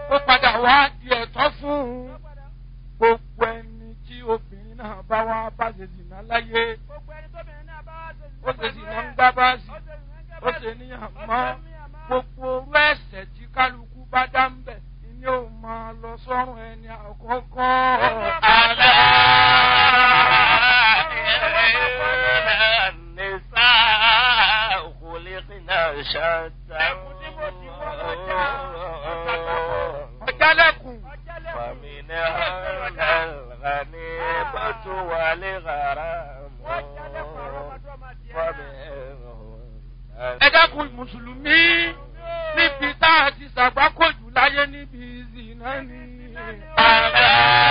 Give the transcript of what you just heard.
ó padà wá di ẹ̀tọ́ fún un gbogbo ẹni tí obìnrin náà bá wá bá ṣe zìnà láyé ó ṣe zìnà ń gbá báàsì ó ṣe níyàn mọ́ gbogbo orú ẹ̀sẹ̀ tí kálukú bá dá ń bẹ̀ ni ó máa lọ sọ́run ẹni àkọ́kọ́. ألا إن النساء خلقنا شتى ọ̀jálẹ̀kùn ومنها الغنيمة والغرام ẹ dákun mùsùlùmí níbi tá a ti ṣàgbákòjù láyé níbi ìzìnà ni. ألا